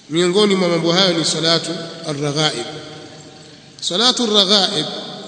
miongoni mwa mambo hayo ni salatu ar-raghaib salatu ar-raghaib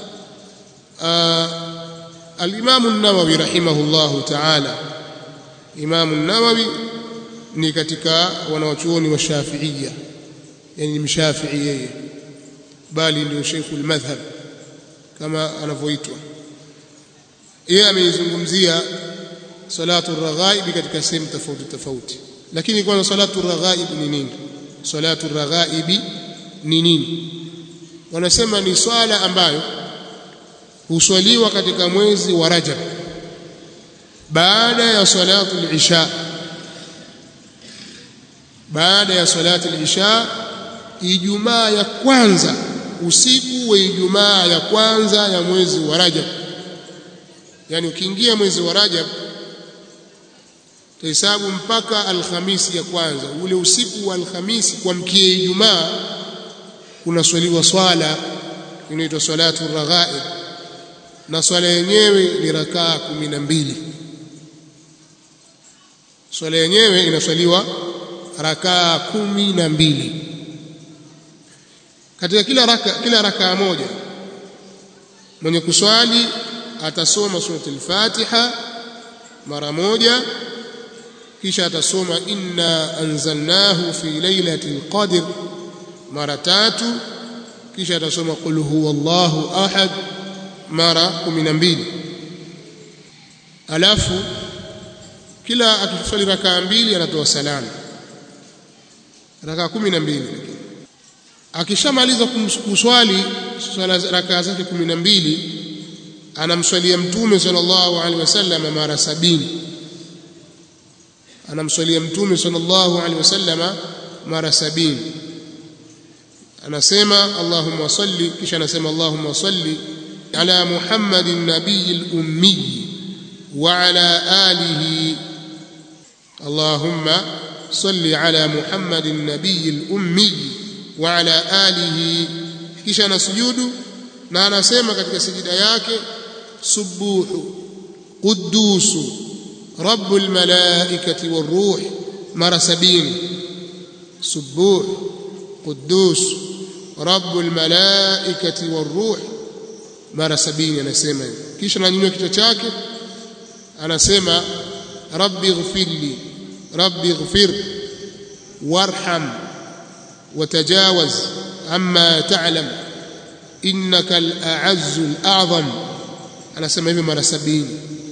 al-Imam an-Nawawi rahimahullahu ta'ala Imam an-Nawawi ni katika wanawachuoni wa Shafi'iyya yani mshafi'i yeye bali ndio Sheikhul Madhhab kama anavyoitwa yeye ameizungumzia salatu ar-raghaib katika sehemu tofauti tofauti lakini kwanza salatu ar-raghaib ni nini salatu ar-raghaib ni nini wanasema ni swala ambayo huswaliwa katika mwezi wa Rajab baada ya salatu al-isha baada ya salatu al-isha Ijumaa ya kwanza usiku wa Ijumaa ya kwanza ya mwezi wa Rajab yani ukiingia mwezi wa Rajab tahesabu mpaka alhamisi ya kwanza ule usiku wa alhamisi kuamkia Ijumaa kunaswaliwa swala inaitwa salatu raghaib na swala yenyewe ni rakaa kumi na mbili swala yenyewe inaswaliwa rakaa kumi na mbili katika kila raka kila rakaa moja mwenye kuswali atasoma suratul Fatiha mara moja kisha atasoma inna anzalnahu fi lailatul qadr mara tatu kisha atasoma qul huwallahu ahad mara 12 alafu kila akiswali rakaa mbili anatoa salamu rakaa 12 akishamaliza kuswali swala rakaa zake 12 anamswalia mtume sallallahu alaihi wasallam mara sabini anamswalia mtume sallallahu alaihi wasallam mara sabini anasema allahumma salli kisha anasema allahumma salli ala muhammadin nabiyil ummi wa ala alihi allahumma salli ala muhammadin nabiyil ummi wa ala alihi kisha anasujudu na anasema katika sijida yake subuhu qudusu rabbul malaikati waruh mara sabini subuh qudus rabbul malaikati waruh mara sabini anasema hivi kisha ananyanyua kichwa chake anasema rabbi ighfirli rabbi ighfir warham وتجاوز عما تعلم إنك الأعز الأعظم أنا سمع hivi mara 70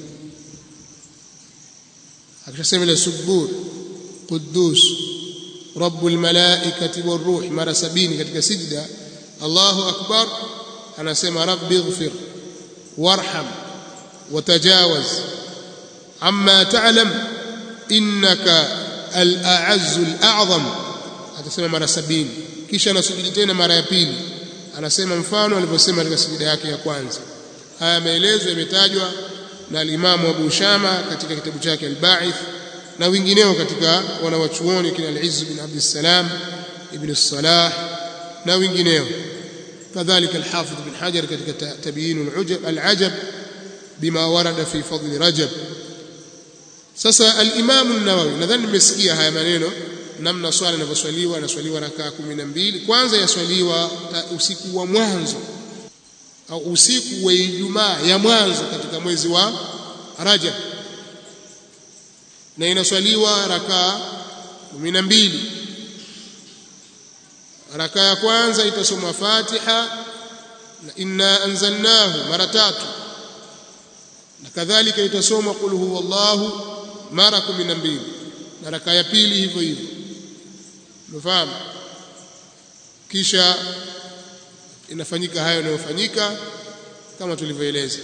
akishasema ile subur qudus rabbul malaikati waruh mara 70 katika sijda Allahu akbar anasema rabbi ighfir warham وتجاوز عما تعلم إنك الأعز الأعظم atasema mara sabini kisha anasujudi tena mara ya pili anasema mfano alivyosema katika sijida yake ya kwanza haya maelezo yametajwa na alimamu Abu Shama katika kitabu chake Al-Ba'ith na wengineo katika wanawachuoni kina Al-Izz bin Abd salam Ibn Salah na wengineo kadhalika Al-Hafidh bin Hajar katika Tabyin al-Ujab al-Ajab bima warada fi fadli Rajab sasa al-Imam an-Nawawi nadhani nimesikia haya maneno namna swala inavyoswaliwa inaswaliwa rakaa kumi na mbili kwanza yaswaliwa usiku wa mwanzo au usiku wa Ijumaa ya mwanzo katika mwezi wa Rajab na inaswaliwa rakaa kumi na mbili rakaa ya kwanza itasomwa Fatiha na inna anzalnahu mara tatu na kadhalika itasomwa qul huwallahu mara kumi na mbili na rakaa ya pili hivyo hivyo umefahamu kisha inafanyika hayo yanayofanyika kama tulivyoeleza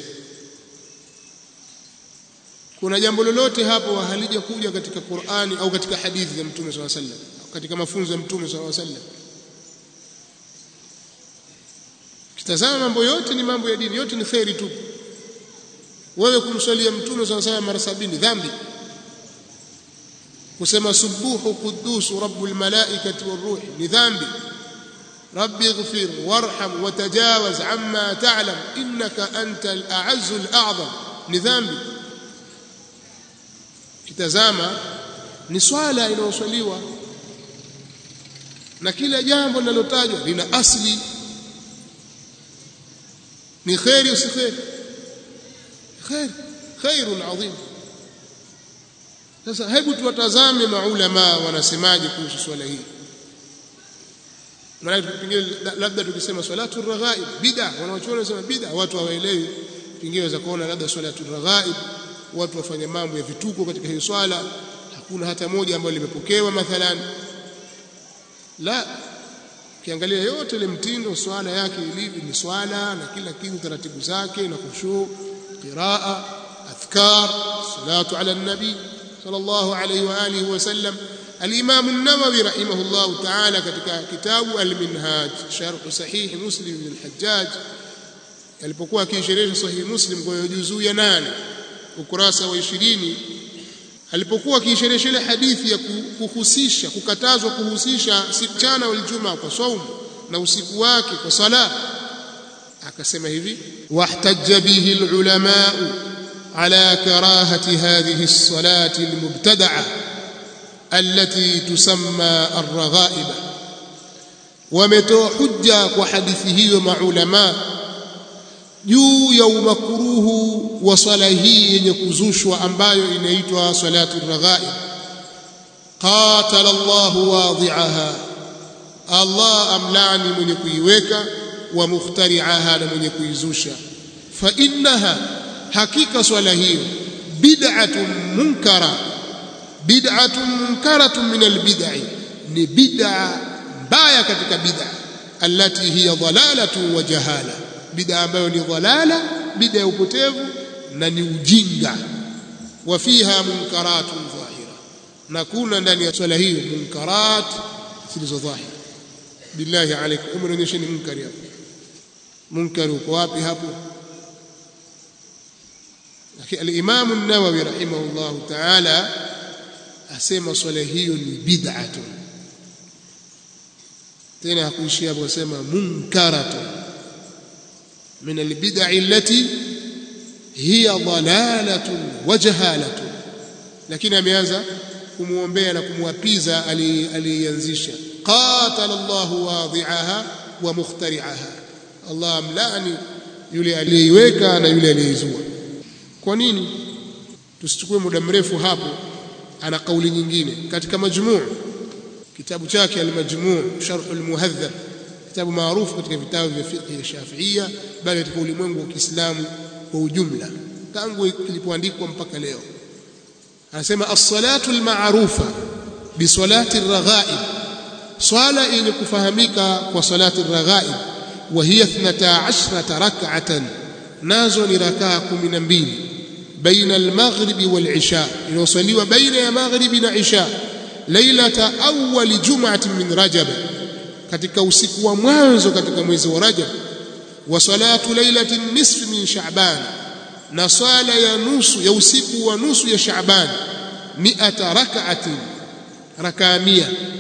kuna jambo lolote hapo halija kuja katika Qur'ani au katika hadithi za Mtume SAW sallam katika mafunzo ya Mtume SAW sallam kitazama mambo yote ni mambo ya dini yote ni khairi tu wewe kumswalia Mtume SAW sallam mara sabini dhambi kusema subuhu quddus rabbul malaikati waruh ni dhambi rabbi ighfir warham watajawaz amma ta'lam innaka antal a'azzul a'zam ni dhambi kitazama ni swala inayoswaliwa na kila jambo linalotajwa lina asli ni khairi usi khairi khair khairun adhim sasa hebu tuwatazame maulama wanasemaje kuhusu swala hii maana pengine labda tukisema salatu raghaib bid'a wanaochuoni wanasema bid'a watu hawaelewi pengine waweza kuona labda salatu raghaib watu wafanya mambo ya vituko katika hiyo swala hakuna hata moja ambayo limepokewa mathalan la ukiangalia yote ile mtindo swala yake ilivyo ni swala na kila kitu taratibu zake na khushu qiraa adhkar salatu ala nabi sallallahu alayhi wa alihi wasallam الإمام النووي رحمه الله تعالى katika kitabu al-Minhaj sharh sahih Muslim bin al-Hajjaj alipokuwa akisherehesha sahih Muslim kwa juzuu ya 8 ukurasa wa 20 alipokuwa akisherehesha ile hadithi ya kuhusisha kukatazwa kuhusisha mchana wal jumaa kwa saumu na usiku wake kwa sala akasema hivi wahtajja bihi al-ulama ala karahati hadhihi as-salati al-mubtada'a التي تسمى الرغائب ومتوى حجة وحديث hiyo maulama juu ya umakruhu wa swala hii yenye kuzushwa ambayo inaitwa salatu raghaib qatala Allah wadhi'aha Allah amlani mwenye kuiweka wa mukhtari'aha na mwenye kuizusha fa innaha hakika swala hiyo bid'atun munkara bid'atun munkaratun min albid'i ni bid'a mbaya katika bid'a allati hiya dhalalatu wa jahala bid'a ambayo ni dhalala bid'a ya upotevu na ni ujinga wa fiha munkaratun dhahira na kuna ndani ya swala hiyo munkarat zilizo dhahira billahi alaykum umenionyesheni munkari hapo munkari uko wapi hapo lakini al-Imam an-Nawawi rahimahullahu ta'ala asema swala hiyo ni bid'atu tena hakuishia hapo kusema munkaratu min albid'i allati hiya dalalatun wa jahalatun lakini ameanza kumuombea na kumwapiza aliyeanzisha qatala Allah wadhi'aha wa mukhtari'aha Allah amlani yule aliyeiweka na yule aliyeizua kwa nini tusichukue muda mrefu hapo ana kauli nyingine katika majmuu kitabu chake al-majmuu sharh al-muhadhab kitabu maarufu katika vitabu vya fiqh ya Shafi'ia bali katika ulimwengu wa Kiislamu kwa ujumla tangu kilipoandikwa mpaka leo anasema as-salatu al-ma'rufa bi salati ar-raghaib swala yenye kufahamika kwa salati ar-raghaib wa hiya 12 rak'atan nazo ni rakaa 12 بين المغرب والعشاء يوصلوا بين المغرب والعشاء ليله اول جمعه من رجب katika usiku wa mwanzo katika mwezi wa Rajab wa salatu lailati nisf min Sha'ban na swala ya nusu ya usiku wa nusu ya Sha'ban mi'ata rak'atin rakaa 100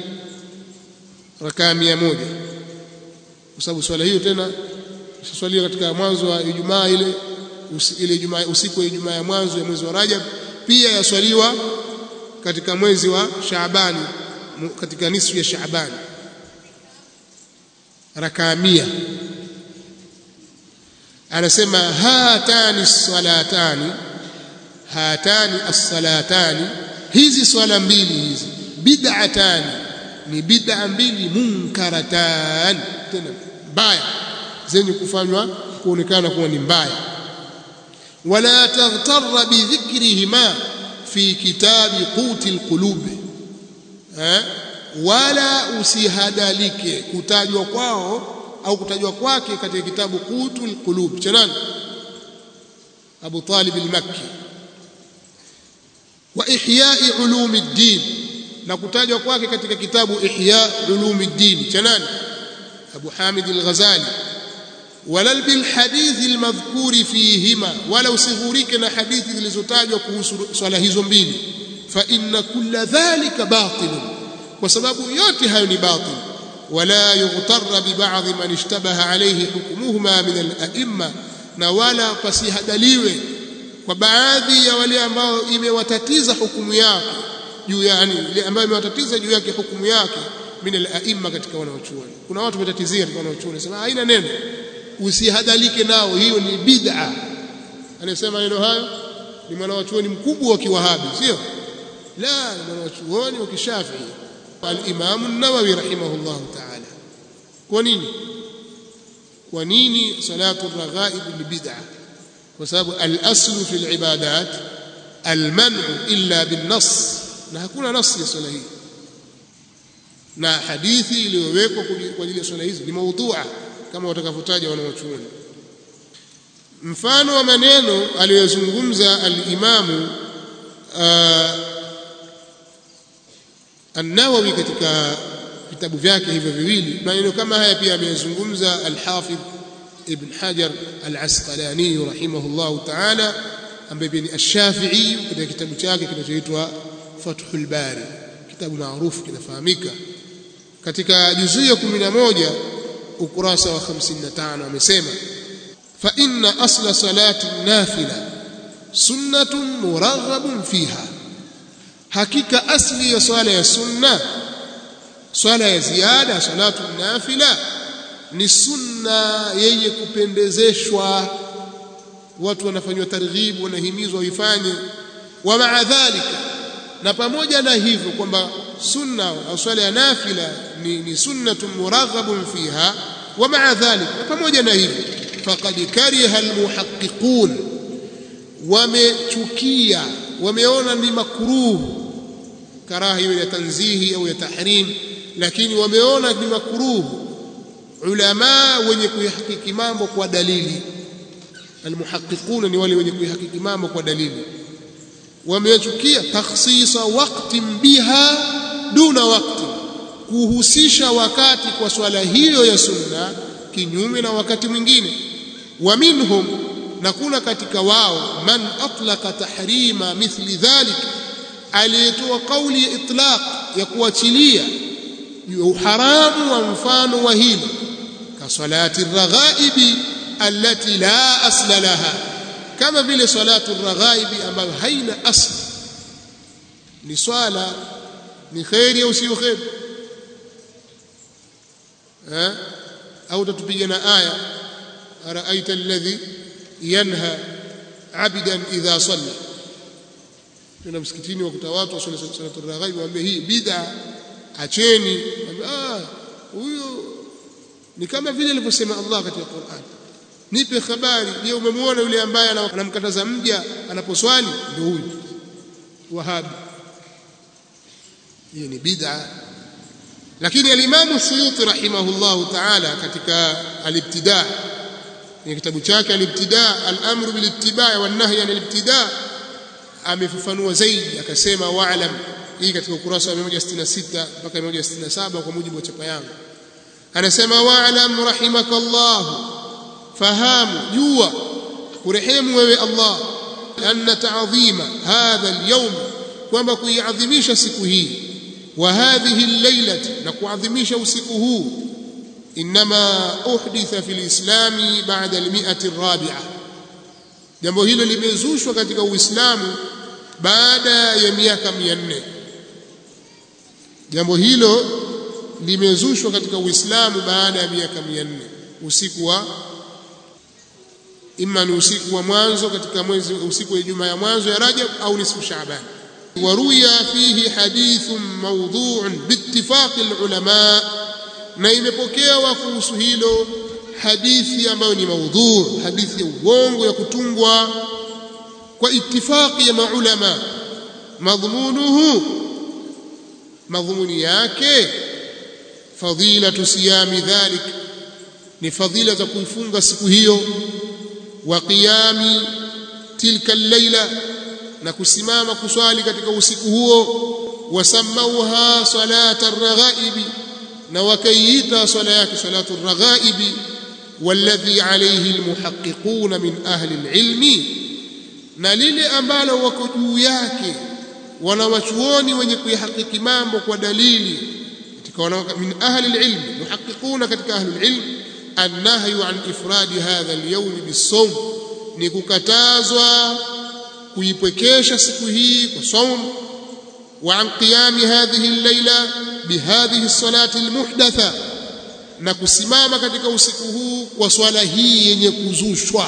rakaa 100 kwa sababu swala hiyo tena iswaliwa katika mwanzo wa Ijumaa ile ile Ijumaa usiku wa Ijumaa ya mwanzo ya mwezi wa Rajab pia yaswaliwa katika mwezi wa Shaabani katika nisfu ya Shaabani rakaa mia anasema hatani salatani hatani as-salatani hizi swala mbili hizi bid'atani ni bid'a mbili munkaratan tena mbaya zenye kufanywa kuonekana kuwa ni mbaya ولا تغتر بذكرهما في كتاب قوت القلوب wala usihadalike kutajwa kwao au kutajwa kwake katika kitabu qutul qulub cha nani Abu Talib al-Makki wa ihya'i ulumuddin na kutajwa kwake katika kitabu ihya ulumuddin cha nani Abu Hamid al-Ghazali wala bil hadith al-madhkuri fihima wala usighurike na hadithi zilizotajwa kuhusu swala hizo mbili fa inna kulla dhalika batilun kwa sababu yote hayo ni batil wala yughtarra bi ba'dhi man ishtabaha alayhi hukmuhuma min al-a'imma na wala pasihadaliwe kwa baadhi ya wale ambao imewatatiza hukumu yake juu yani ile ambayo imewatatiza juu yake hukumu yake min al-a'imma katika wanaochuoni kuna watu wametatizia katika wanaochuoni sema haina neno usihadhalike nao hiyo ni bid'a anasema neno hayo ni mwanachuoni mkubwa wa kiwahabi sio la ni mwanachuoni wa kishafii al-Imam an-Nawawi rahimahullah ta'ala kwa nini kwa nini salatu raghaib ni bid'a kwa sababu al-aslu fi al-ibadat al-man'u illa bin-nass na hakuna nasi ya swala hii na hadithi iliyowekwa kwa ajili ya swala hizi ni maudhu'a kama watakavyotaja wanaochuoni mfano wa maneno aliyozungumza al-Imamu An-Nawawi katika vitabu vyake hivyo viwili maneno kama haya pia ameyazungumza al-Hafidh Ibn Hajar al-Asqalani rahimahullahu ta'ala ambaye pia ni ash-Shafi'i katika kitabu chake kinachoitwa Fathul Bari kitabu maarufu kinafahamika katika juzuu ya 11 ukurasa wa 55 amesema fa inna asla salati nafila sunnatun muraghabun fiha hakika asli ya swala ya sunna swala ya ziada salatu nafila ni sunna yenye kupendezeshwa watu wanafanywa targhibu wanahimizwa waifanye wa maa dhalika na pamoja na hivyo kwamba sunna au swala ya nafila ni, ni sunnatun muraghabun fiha wa maa dhalika na pamoja na hivyo faqad kariha almuhaqqiqun wamechukia wameona ni makruh karaha hiyo ya tanzihi au ya tahrim lakini wameona ni makruh ulama wenye kuihakiki mambo kwa dalili almuhaqqiquna ni wale wenye kuihakiki mambo kwa dalili wamechukia takhsisa waqtin biha duna waqti kuhusisha wakati kwa swala hiyo ya sunna kinyume na wakati mwingine wa minhum na kuna katika wao man atlaqa tahrima mithli dhalik aliyetoa kauli ya itlaq ya kuachilia uharamu wa mfano wa hilo ka salati raghaibi allati la asla laha kama vile salatu raghaibi ambayo haina asli ni swala ni khairi au sio khairi eh au tatupiga na aya araita alladhi yanha abidan idha salla tuna msikitini wakuta watu wasali salatu raghaib waambie hii bid'a acheni ah huyo ni kama vile alivyosema Allah katika Qur'an nipe habari je umemwona yule ambaye anamkataza mja anaposwali ndio huyu wahabi hiyo ni bid'a lakini al-Imam Suyuti rahimahullahu ta'ala katika al-ibtida ni kitabu chake al-ibtida al-amru bil-ittiba' wan-nahy an al-ibtida' amefafanua zaidi akasema wa'lam hii katika ukurasa wa 166 mpaka 167 kwa mujibu wa chapa yangu anasema wa'lam rahimakallah fahamu jua kurehemu wewe Allah anna ta'dhima hadha al-yawm kwamba kuiadhimisha siku hii wa hadhihi al-lailati na kuadhimisha usiku huu inma uhditha fil islami ba'da al-mi'ati ar-rabi'ah jambo hilo limezushwa katika uislamu baada ya miaka 400 jambo hilo limezushwa katika uislamu baada ya miaka 400 usiku wa imma ni usiku wa mwanzo katika mwezi usiku wa Ijumaa ya mwanzo ya Rajab au nisfu Shaaban waruya fihi hadithun mawdhu'un biittifaqi alulama na imepokewa kuhusu hilo hadithi ambayo ni maudhu hadithi ya uongo ya kutungwa kwa ittifaqi ya maulama madhmunuhu madhumuni yake fadilatu siyami dhalik ni fadila za kuifunga siku hiyo wa qiyami tilka al-laila na kusimama kuswali katika usiku huo wasamauha salata ar-raghaibi na wakaiita swala yake salatu ar-raghaibi والذي عليه المحققون من أهل العلم na lile ambalo wako juu yake wanawachuoni wenye kuihakiki mambo kwa dalili katika min ahli alilm muhaqiquna katika ahli alilm annahyu an ifradi hadha alyawm bisawm ni kukatazwa kuipwekesha siku hii kwa saum wa an qiyami hadhihi allayla bihadhihi salati almuhdatha na kusimama katika usiku huu kwa swala hii yenye kuzushwa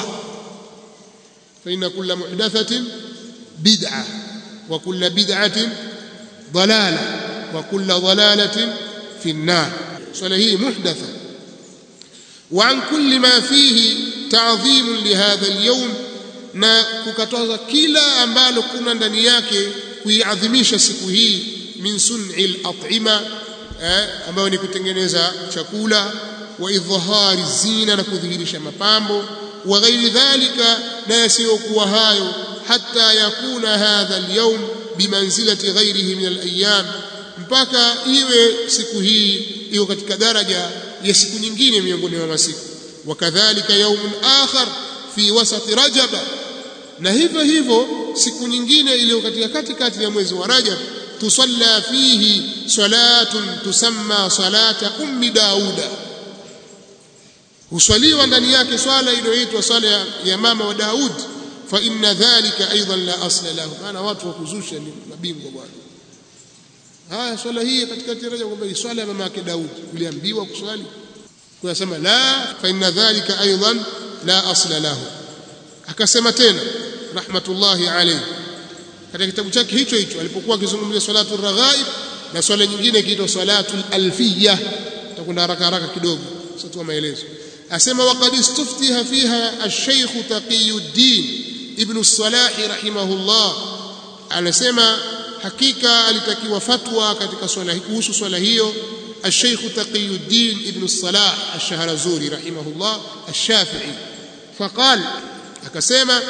fa inna kulla muhdathatin bid'a wa kulla bid'atin dalala wa kulla dalalatin fi an-nar swala hii muhdatha wa an kulli ma fihi ta'dhim li hadha al-yawm na kukataza kila ambalo kuna ndani yake kuiadhimisha siku hii min sun'i al-at'ima eh, ambayo ni kutengeneza chakula wa idhhari zina na kudhihirisha mapambo wa ghairi dhalika na yasiyokuwa hayo hatta yakuna hadha al-yawm bimanzilati ghairihi min al-ayyam mpaka iwe siku hii iko katika daraja ya siku nyingine miongoni mwa masiku wakadhalika yaumun akhar fi wasati rajaba na hivyo hivyo siku nyingine iliyo katika katikati ya mwezi wa rajab tusalla fihi salatun tusamma salata ummi dauda huswaliwa ndani yake swala iliyoitwa swala ya, ya mama wa daud fa inna dhalika aidan la asla lahu maana watu wa kuzusha ni mabingwa bwana haya swala hii katikati ya rajab kwamba ni swala ya mama yake daud uliambiwa kuswali kuyasema la fa inna dhalika aidan la asla lahu akasema tena rahmatullahi alayhi katika kitabu chake hicho hicho alipokuwa akizungumzia salatu raghaib na swala nyingine ikiitwa salatu alfiyya tutakwenda haraka haraka kidogo sasa tu maelezo asema waqad istuftiha fiha ash-shaykh taqiyuddin ibn as-salah rahimahullah anasema hakika alitakiwa fatwa katika swala kuhusu swala hiyo الشيخ تقي الدين ابن الصلاح الشهرزوري رحمه الله الشافعي فقال أكسيما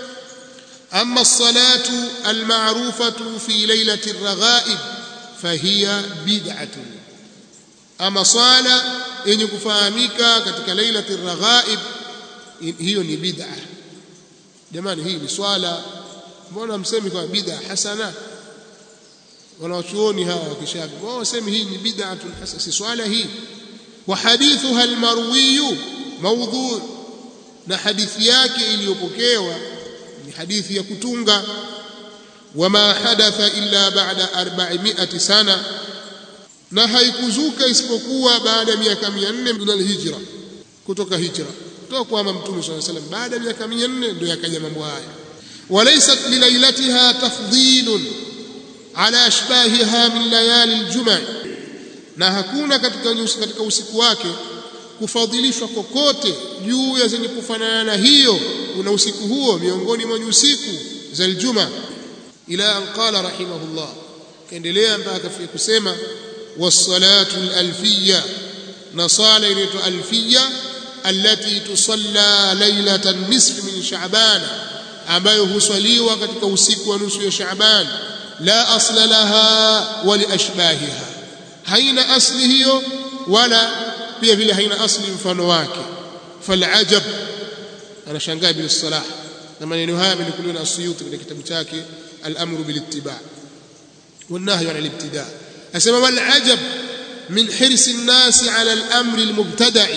أما الصلاة المعروفة في ليلة الرغائب فهي بدعة أما صلاة إن يكفاميك كتك ليلة الرغائب هي بدعة jamani hii ni swala mbona msemi kwa bid'a hasana wanawachuoni hawa wakishafi wao wasemi hii ni bid'atun hasana si swala hii wa hadithuha almarwiyu mawdhu na hadithi yake iliyopokewa ni hadithi ya kutunga wama hadatha illa ba'da 400 sana na haikuzuka isipokuwa baada ya miaka 400 min alhijra kutoka hijra kutoka kwa mtume صلى الله عليه وسلم baada ya miaka 400 ndio yakaja mambo haya walaysat lilailatiha tafdhilun ala ashbahiha min layali aljum'a na hakuna katika katika usiku wake kufadhilishwa kokote juu ya zenye kufanana na hiyo kuna usiku huo miongoni mwa usiku za aljuma ila an qala rahimahullah kaendelea mpaka akafika kusema was-salatu al-alfiyya na sala inaitwa alfiyya allati tusalla lailatan nisf min sha'ban ambayo huswaliwa katika usiku wa nusu ya sha'ban la asla laha wa li ashbahiha haina asli hiyo wala pia vile haina asli mfano wake falajab anashangaa bil salah na maneno haya yamenukuliwa na Suyuti katika kitabu chake al-amru bil ittiba' والنهي عن الابتداء اسمع والعجب من حرص الناس على الامر المبتدع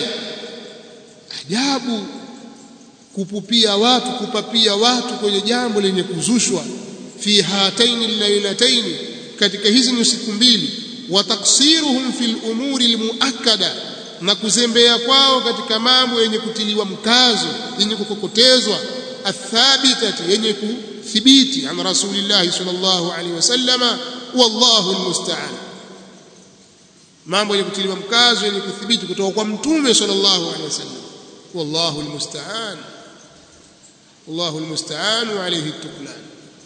ajabu kupupia watu kupapia watu kwenye jambo lenye kuzushwa fi hataini lailataini katika hizi ni siku mbili wa taksiruhum fil umuri almuakkada na kuzembea kwao katika mambo yenye kutiliwa mkazo yenye kukokotezwa athabitati yenye kuthibiti an rasulillah sallallahu alaihi wasallama wallahu almusta'an mambo yenye kutiliwa mkazo yenye kuthibiti kutoka kwa mtume sallallahu alaihi wasallam wallahu almusta'an wallahu almusta'an wa alayhi at-tuklan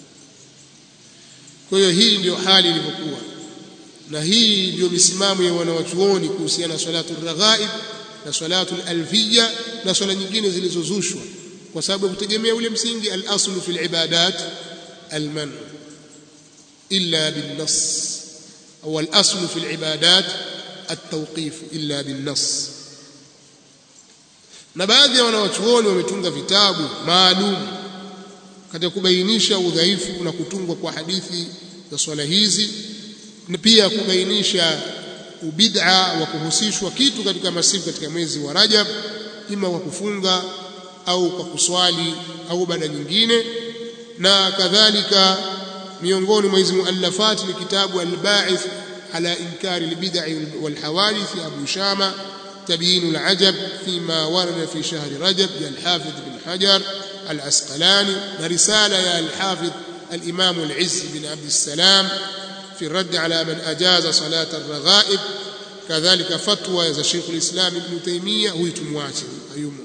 kwa hiyo hii ndio hali ilivyokuwa na hii ndio misimamo ya wanawachuoni kuhusiana na salatu raghaib na salatu alfiyya na swala nyingine zilizozushwa kwa sababu ya kutegemea ule msingi al-aslu fil ibadat al-man illa bin-nass au al-aslu fil ibadat at-tawqif illa bin-nass na baadhi ya wanawachuoni wametunga vitabu maalum katika kubainisha udhaifu na kutungwa kwa hadithi za swala hizi na pia kubainisha ubid'a wa kuhusishwa kitu katika masiku katika mwezi wa Rajab ima kwa kufunga au kwa kuswali au baada nyingine na kadhalika miongoni mwa hizo muallafat ni kitabu al-Ba'ith على إنكار البدع والحوادث أبو شامة تبيين العجب فيما ورد في شهر رجب يا الحافظ بن حجر العسقلاني ورسالة يا الحافظ الإمام العز بن عبد السلام في الرد على من أجاز صلاة الرغائب كذلك فتوى za Sheikh al-Islam Ibn Taymiyyah huyu tumwache hayumo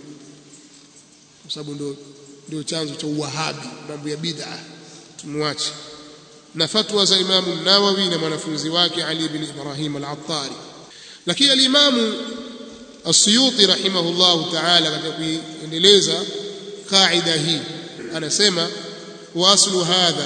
kwa sababu ndio ndio chanzo cha uwahabi mambo ya bid'a tumwache na fatwa za Imam Nawawi na mwanafunzi wake Ali ibn Ibrahim al-Attari lakini al-Imam As-Suyuti rahimahullahu ta'ala katika kuendeleza kaida hii anasema waslu hadha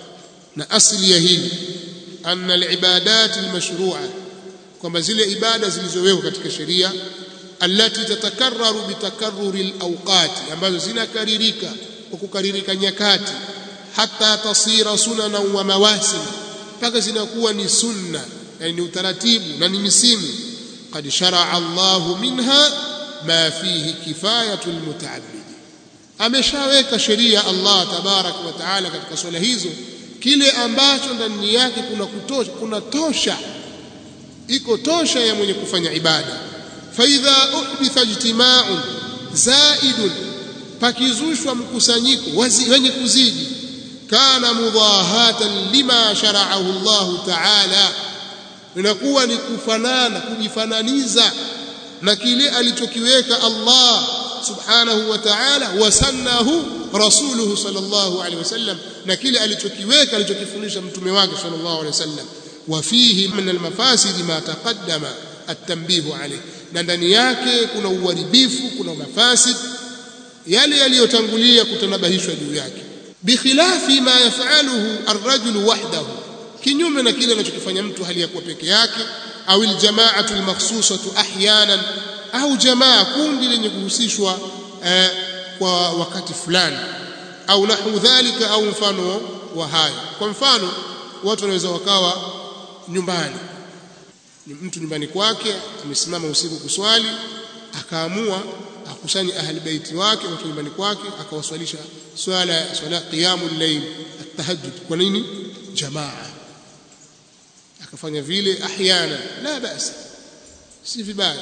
na asli ya hili anna al-ibadat al-mashru'a kwamba zile ibada zilizowekwa katika sheria allati tatakarraru bitakarruri al-awqati ambazo zinakaririka kwa kukaririka nyakati hata tasira sunana wa mawasim mpaka zinakuwa ni sunna yani ni utaratibu na ni misimu qad sharaa Allahu minha ma fihi kifayatu almutaabbid ameshaweka sheria Allah tabarak wa taala katika swala hizo kile ambacho ndani yake kuna kutosha kuna tosha iko tosha ya mwenye kufanya ibada fa idha uhditha ijtima'un zaidun pakizushwa mkusanyiko wenye kuzidi kana mudahatan lima shara'ahu Allah ta'ala inakuwa ni kufanana kujifananiza na kile alichokiweka Allah subhanahu wa ta'ala wasannahu rasuluhu sallallahu alaihi wasallam na kile alichokiweka alichokifundisha mtume wake sallallahu alaihi wasallam wa fihi min almafasid ma taqaddama at-tanbihu alayh na ndani yake kuna uharibifu kuna mafasid yale yaliyotangulia kutanabahishwa juu yake bikhilafi ma yafaluhu arrajulu wahdahu kinyume na kile anachokifanya mtu hali ya kuwa peke yake au aljamaatu almakhsusatu ahyanan au jamaa kundi lenye kuhusishwa eh, kwa wakati fulani au nahu dhalika au mfano wa hayo kwa mfano watu wanaweza wakawa nyumbani mtu nyumbani kwake amesimama usiku kuswali akaamua akusanye ahli baiti wake watu nyumbani kwake akawaswalisha swala swala qiyamul layl at-tahajjud kwa nini jamaa akafanya vile ahyana la basi si vibaya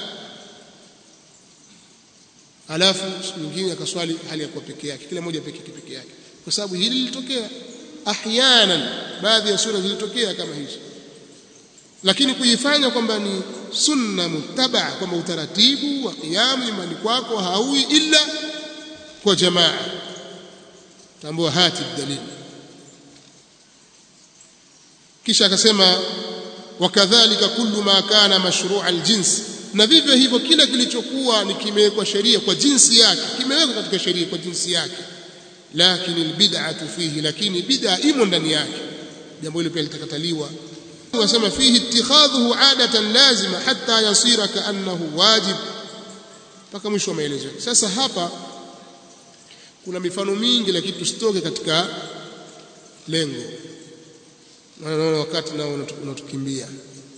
alafu mwingine akaswali hali ya kuwa peke yake kila mmoja peke peke yake kwa sababu hili lilitokea ahyanan baadhi ya sura zilitokea kama hizo lakini kuifanya kwamba ni sunna muttabaa kwamba utaratibu wa qiyamu nyumbani kwako haui illa kwa jamaa tambua hati dalili kisha akasema wakadhalika kullu ma kana mashru'a aljins na vivyo hivyo kila kilichokuwa ni kimewekwa sheria kwa jinsi yake kimewekwa katika sheria kwa jinsi yake lakini albid'atu fihi lakini bid'a imo ndani yake jambo hilo pia litakataliwa wasema fihi ittikhadhuhu adatan lazima hatta yasira kaannahu wajib mpaka mwisho wa maelezo sasa hapa kuna mifano mingi lakini tusitoke katika lengo naona wakati nao unatukimbia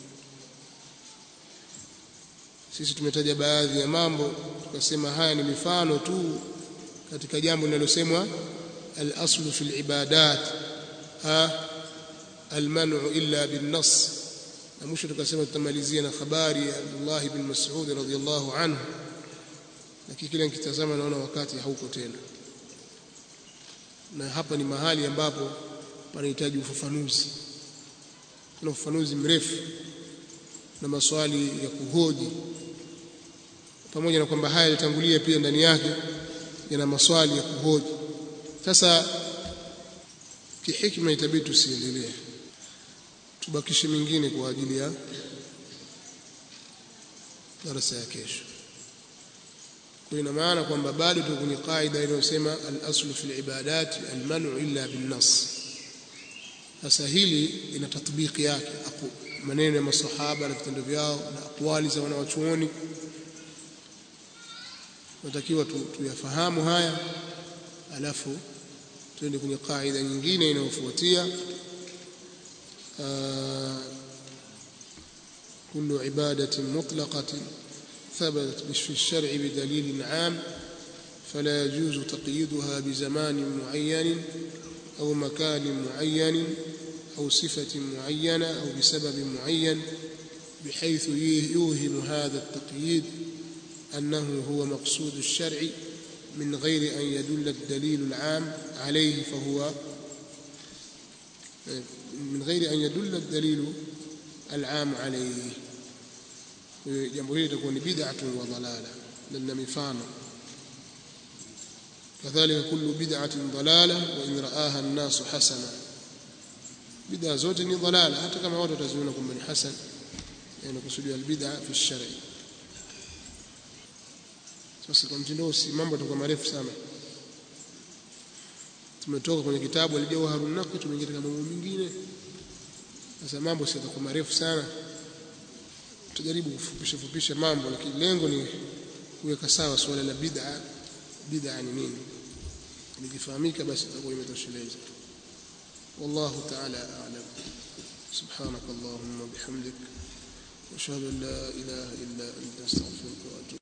sisi tumetaja baadhi ya mambo tukasema haya ni mifano tu katika jambo linalosemwa al-aslu fil ibadat المنع إلا بالنص na mwisho tukasema tutamalizia na habari ya Abdullah ibn Mas'ud radhiyallahu anhu lakini kila nikitazama naona wakati hauko tena na hapa ni mahali ambapo panahitaji ufafanuzi kuna ufafanuzi mrefu na maswali ya kuhoji pamoja na kwamba haya yalitangulia pia ndani yake yana maswali ya kuhoji sasa kihikma itabidi tusiendelee tubakishe mingine kwa ajili ya darasa ya kesho kwa ina maana kwamba bado tuko kwenye kaida inayosema al-aslu fil ibadat al-man'u illa bin-nas sasa hili ina tatbiki yake maneno ya masahaba na vitendo vyao na akwali za wanawachuoni natakiwa tuyafahamu haya alafu tuende kwenye kaida nyingine inayofuatia كل عبادة مطلقة ثبتت في الشرع بدليل عام فلا يجوز تقييدها بزمان معين أو مكان معين أو صفة معينة أو بسبب معين بحيث يوهم هذا التقييد أنه هو مقصود الشرع من غير أن يدل الدليل العام عليه فهو من غير أن يدل الدليل العام عليه jambo hili litakuwa ni bid'atun wa dalala lina mifano kadhalika kullu bid'atin dalala wa in ra'aha an-nas hasana bid'a zote ni dalala hata kama watu wataziona kwamba ni hasan yani kusudia albid'a fi shari sasa kwa mtindo si mambo yatakuwa marefu sana tumetoka kwenye kitabu alijawharun naqi tumeingia katika mambo mengine sasa mambo si yatakuwa marefu sana tutajaribu kufupisha fupisha mambo lakini lengo ni kuweka sawa suala la bid'a bid'a ni nini likifahamika basi itakuwa imetosheleza والله تعالى أعلم سبحانك اللهم وبحمدك واشهد ان لا اله الا